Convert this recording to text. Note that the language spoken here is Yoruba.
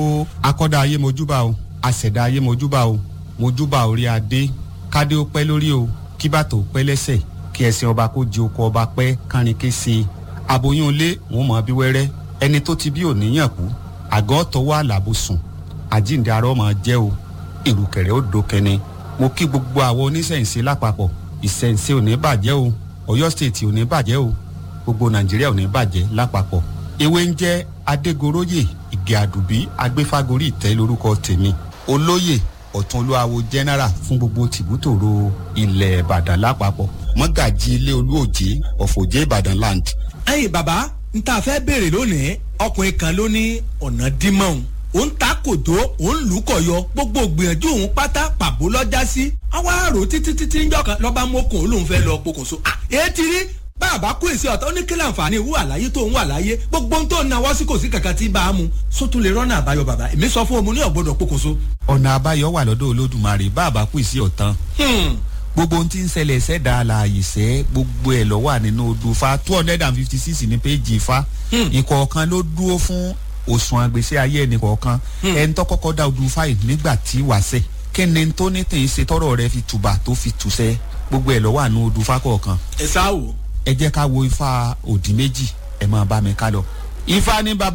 o akọ́dá ayé mojúbà o àṣẹ̀dá ayé mojúbà o mojúbà orí adé kádé ó pẹ́ lórí o kí bàtò ó pẹ́ lẹ́sẹ̀ kí ẹṣin ọba kó di oko ọba pẹ́ kárin ké sí i aboyún ilé wọn mọ̀ bí wẹ́rẹ́ ẹni tó ti bí òníyàn kú àgọ́ tọwọ́ àlàbò sùn àjíǹde arọ́ mọ̀ jẹ́ o ìrùkẹ̀rẹ̀ ó dókẹ́ni mo kí gbogbo àwọn oníṣẹ̀ǹṣe lápapọ̀ ìṣẹ̀ǹṣe ò ní bàjẹ́ o ọ̀yọ́ stéètì ò ní bàjẹ́ o gbogbo nàìjíríà ò ní bàjẹ́ lápapọ̀ ewé ń jẹ́ adégoróyè ìgè àdùbí agbéfágorí ìtẹ́ lórúkọ tèmi olóyè ọ̀tún olúwawo general fún gbogbo tìbútòrò ilẹ̀ ìbàdàn lápapọ̀ mọ́gàjì ilé olúòjé ọ̀fọ̀jẹ́ ìbàdàn land. ẹyin bàbá n ta fẹ́ béèrè lónìí ọkùnrin kan ló ní ọ̀nà dímọ̀ọ́n òun ta kòtó òun lù ú kọ̀yọ gbogbo gbìyànjú òun pátá pàbó lọ́jà sí àwa àrò títí títí ń jọkàn lọ́ba mọ́kùn olóhùn fẹ́ lọ pokùnso èyí ti rí bàbá kú èsì ọ̀tọ̀ ní kílà àǹfààní ìwú àlàyé tó ń wà láyé gbogbo ohun tó ń nawọ́ sí kò sí kankan tí bá a mú sótún lè rọ́nà àbáyọ bàbá èmi sọ fún omi ní ọ̀gbọ́dọ̀ pokùnso. ọ̀nà àbáyọ wà lọ́dọ̀ olódùmarè bàbá kú sí ọ̀tán gbogbo ohun tí ń ṣẹlẹ̀ ṣẹ̀dá àlàyé ṣẹ́ gbogbo ẹ̀ lọ wà nínú odò fa two hundred and fifty six ní péjì fa ìkọ̀ọ̀kan ló dúró fún òṣùwọ̀n àgbèsè ayé ẹnì kọ̀ọ̀kan ẹni tó kọ́kọ́ dá odò fáyì nígbà tí wàṣẹ kí ni tó ní tèyí ṣe tọrọ rẹ fi tùbà tó fi tùṣẹ gbogbo ẹ̀ lọ wà nínú odò fa kọ̀ọ̀kan ẹ sáà wò. ẹ jẹ́ ká wo ifá òdì méjì ẹ máa bá mi ká lọ ifá ní bàbá.